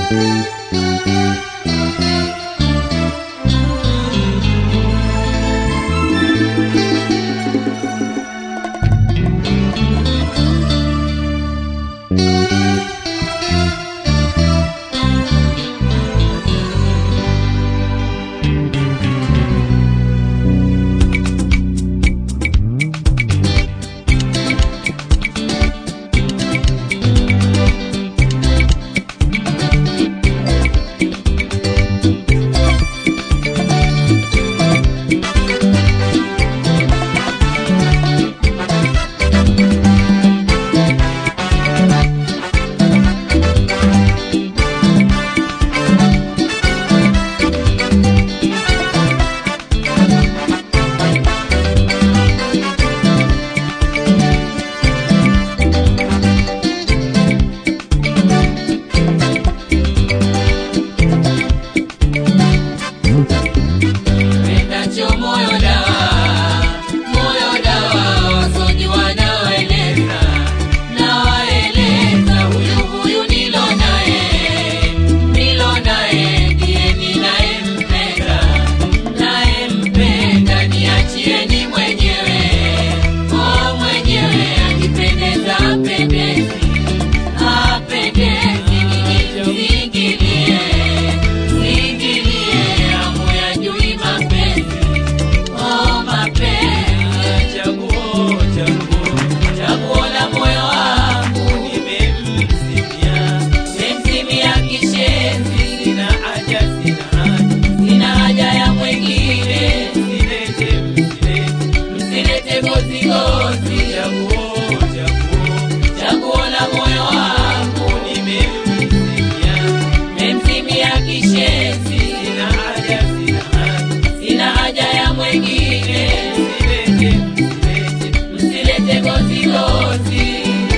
Pendacho moyo dawa, moyo dawa, wasojiwa nawaeleza, nawaeleza huyu huyu nilo naye, nilo naye ndiye ninayempenda, nayempenda niachieni mwenyewe, oh mwenyewe akipendeza apendezi, apendezi nijizingilie, zingilie amu ya jui mapenzi Oh, mapenzi, chaguo, chaguo, chaguo la moyo wangu nimemzimia, nimemzimia kishenzi, sina haja, sina haja, sina haja ya mwingine, msilete, msilete, msilete gozi gozi, chaguo, chaguo, chaguo la moyo wangu nimemzimia, nimemzimia kishenzi, sina haja, sina haja, sina haja ya mwingine, msilete, msilete, msilete gozi gozi.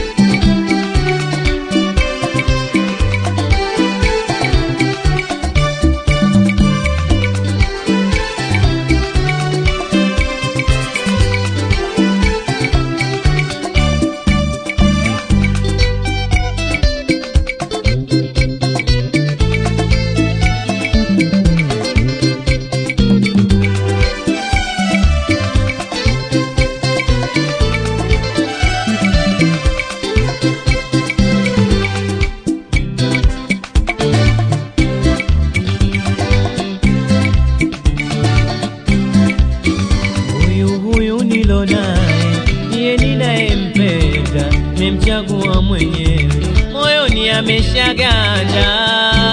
Huyu huyu nilo naye ndiye ninayempenda, nimemchagua mwenyewe, moyoni ameshaganda.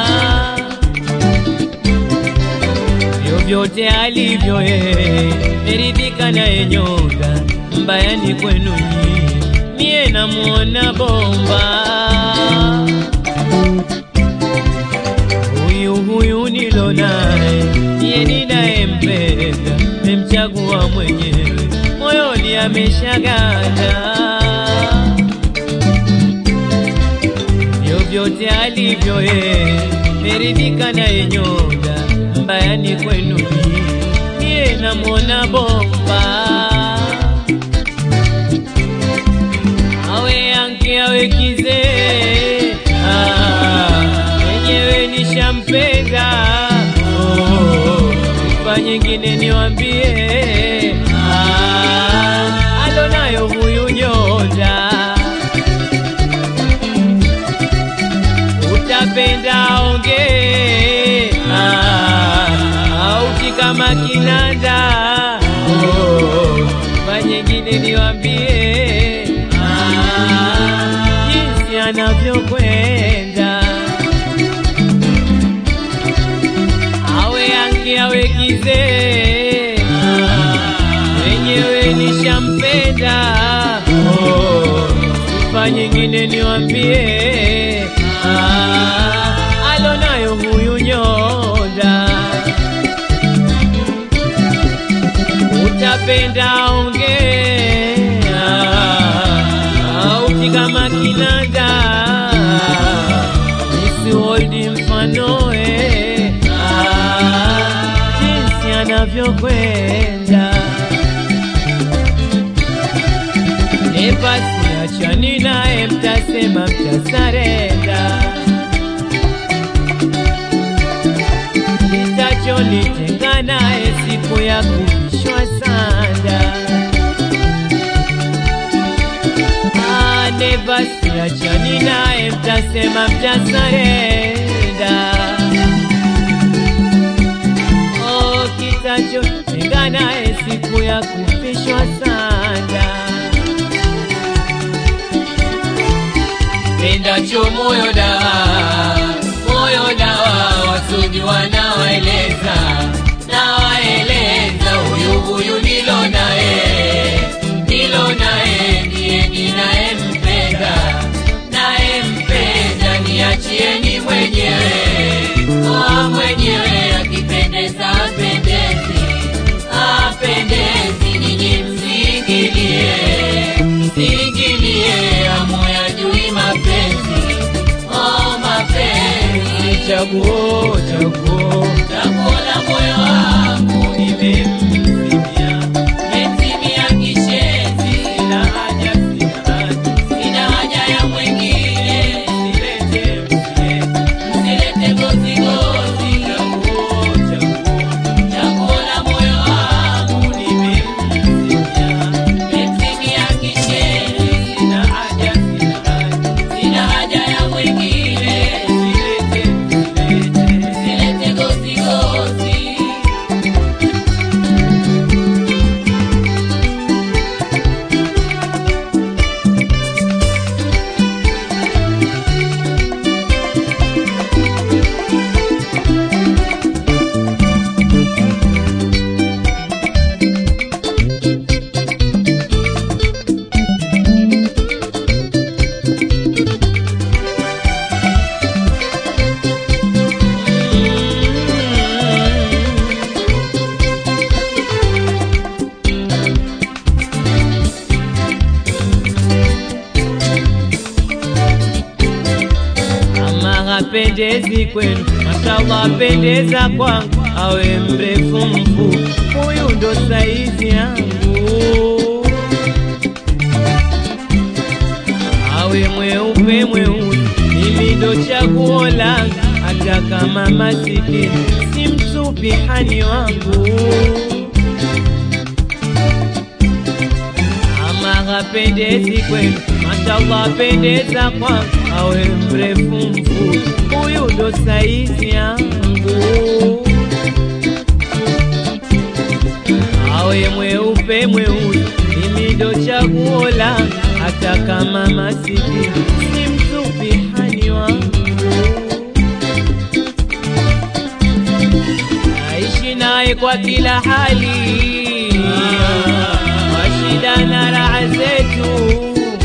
Vyovyote alivyo yeye, meridhika naye nyonga, mbaya ni kwenu nyie, mie namuona bomba. Huyu huyu nilo naye ndiye ninayempenda, memchagua mwenyewe, moyoni ameshaganda. Vyovyote alivyo yeye, meridhika naye nyonga, mbaya ni kwenu nyie, mie namwona bomba. awe yanke awe kizee ah, mwenyewe nishampenda oh, kwa nyingine niwambie ah, alonayo huyu nyonda utapenda onge ah, auti kama kinanda oh, kwa nyingine niwambie ah, jinsi anavyokwenda awe yangi awe kizee wenyewe nishampenda oh, sifa nyingine niwambie ah, alonayo huyu nyonda utapenda ongea auti kama kinanda nisiholdi mfanoe ah, jinsi anavyokwenda nepasi achani naye mtasema mtasarenda ya kuvishwa sanda Nevasi achani naye, mtasema mtasarenda. Oh, kitacho tenga naye siku ya kuvishwa sanda. pendacho moyo dawa moyo dawa wasuji wanawaeleza nawaeleza huyu huyu nilo naye nilo naye ndiye ninayempenda nayempenda niachieni mwenyewe oa mwenyewe akipendeza apendezi apendezi ninyi msingilie msingilie amoya jui mapenzi oh mapenzi Chaguo, chaguo, chaguo la moyo wangu nimemzimia, metimia kishenzi sina haja, sina haja, sina haja ya mwengine silete, msilete. msilete gozigozi Chaguo, chaguo, chaguo la moyo wangu nimemzimia, metimia kishenzi sina haja, sina haja, sina haja ya mwengine silete, msilete. msilete gozigozi Ama hapendezi kwenu, mashallah apendeza kwangu, awe mrefu mfupi, huyu ndo saizi yangu. Awe mweupe mweusi, mimi ndo chaguo langu, hata kama masikini si mtupi hani wangu. Ama hapendezi kwenu, mashallah apendeza kwangu, awe mrefu mfupi, huyu ndo saizi yangu. Awe mweupe mweusi, mimi ndo chaguo langu, hata kama masikini si mtupi hani wangu. Naishi naye kwa kila hali, kwa shida na raha zetu.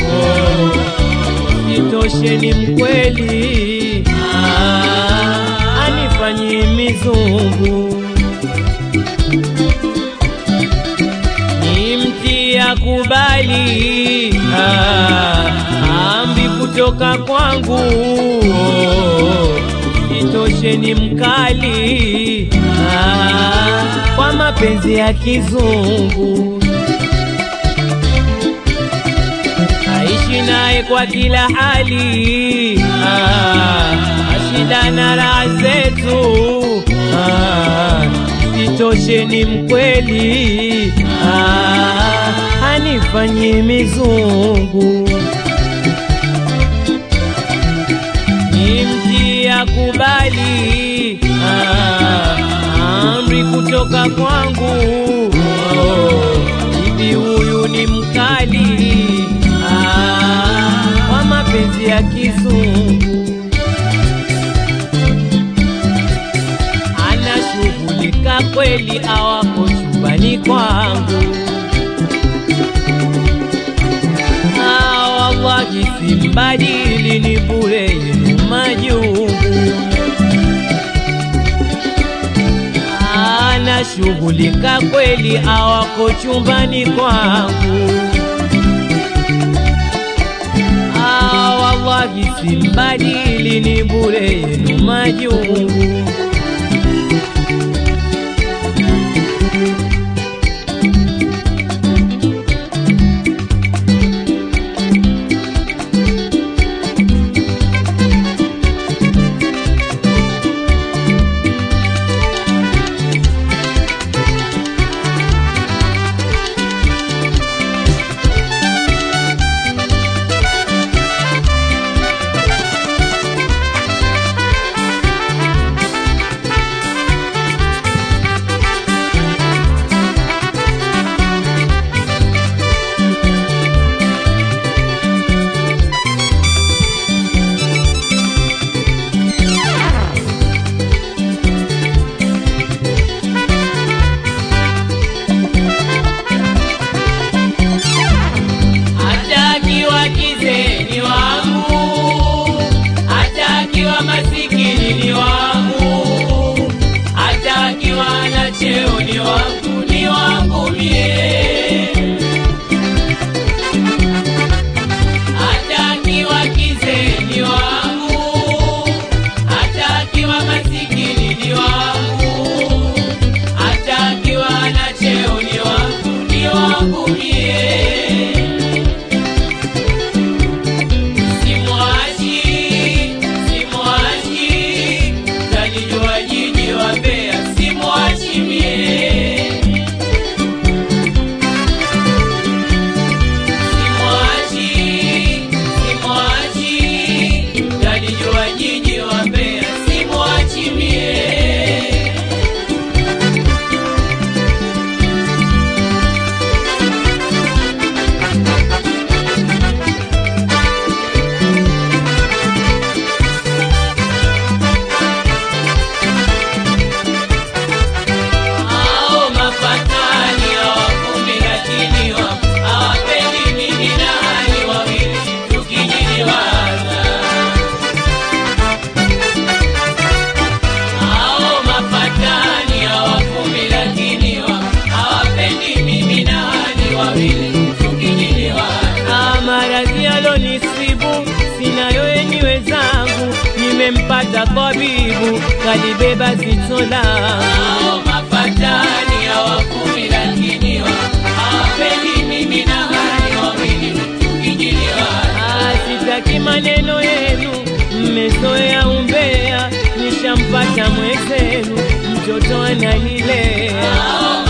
Itoshe ni mkweli, ah, anifanyi mizungu, ni mti ya kubali, ah, ambi kutoka kwangu itoshe ni mkali ah, kwa mapenzi ya kizungu aishi naye kwa kila hali ah, ashida na raha zetu ah, itoshe ni mkweli ah, hanifanyi mizungu ni mti ya kubali ah, amri kutoka kwangu oh, bibi huyu ni mkali ah, kwa mapenzi ya kizungu anashughulika kweli awako chumbani kwangu Ah, wallahi simbadili ni bure yenu majungu anashughulika kweli awako chumbani kwangu Ah, wallahi simbadili ni bure yenu majungu akiwa masikini ni wangu, hata akiwa na cheo ni wangu, ni wangu mie. Hata akiwa kizee ni wangu, hata akiwa masikini ni wangu, hata akiwa na cheo ni wangu, ni wangu mie. Simwachi, simwachi, talijua jiji wa Mbeya, simwachi mie. Simwachi, simwachi, talijua jiji wa Mbeya, simwachi mie. Hao mafatani hawakumi lakini wa- hawapendi mimi na hali wawili tukijiliwaza. Hao mafatani hawakumi lakini wa- hawapendi mimi na hali wawili tukijiliwaza. Ah, maradhi yalonisibu sinayo yenye wenzangu, nimempata kwabibu kalibeba zito langu. Hao mafatani hawakumi lakini wa- hawapendi mimi na hali wawili tukijiliwaza. Ah, sitaki maneno yenu, mmezoea umbea, nishampata mwenzenu, mtoto analilea. Hao